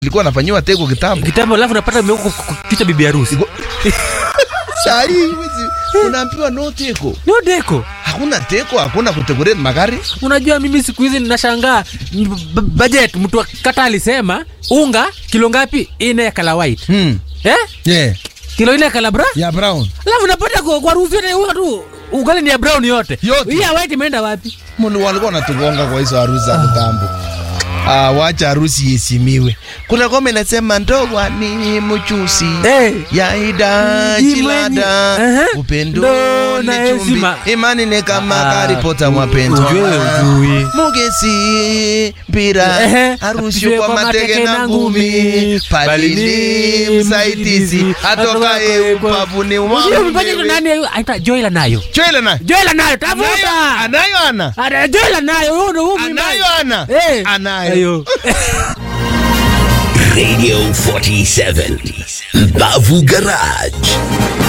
ilikuwa nafanyiwa teko kitambo. kitambo, alafu napata imewekwa kwa- kwa kichwa bibi harusi. Saa hii huwezi- unaambiwa no teko, Ndio deko. hakuna teko, hakuna kudecorate magari. Unajua mimi siku hizi ninashangaa m- b- budget mtu kata alisema unga kilo ngapi? Ine ya kala white. Hmm. Eh? Yeah. Kilo ine ya kala bra? Ya brown. Alafu napata kwa, kwa harusi yote unga tu ugali ni ya brown yote. Yote. Hii ya white imeenda wapi? Mundu walikuwa wanatugonga kwa hizo harusi za kitambo. Ah, wacha harusi iheshimiwe. Kuna ngoma inasema ndoa ni mchusi Eh. yaida Imani. chilada Aha. upendo Ndo na ni chumbi heshima. imani ni kama Ah, karipota mapenzi ujue ujui. mugesi mpira Ehe. harusi Apigwe kwa kwa mateke mateke na na ngumi ngumi. palili Palili msaidizi msaidizi. atokaye upavuni Sio mpanye tu nani ayo- aita Joela nayo. chwele na Joela nayo tafuta. anayo ana Ana Joela nayo huyo ndo huyo anayo ana Eh. anayo Ayo. Radio 47 Bavu Garage